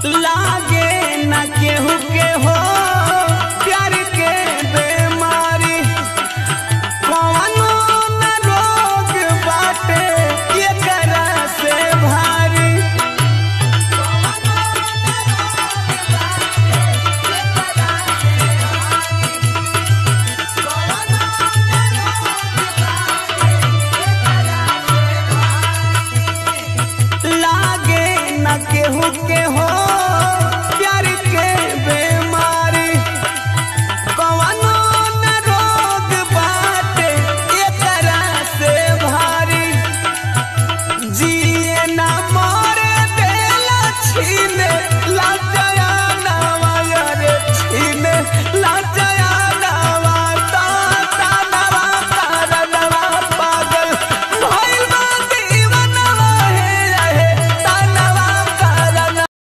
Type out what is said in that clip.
लागे न केहू के हो प्यार के बेमारी कौनो न रोग बाटे एकरा से भारी लागे न केहू के हो प्यार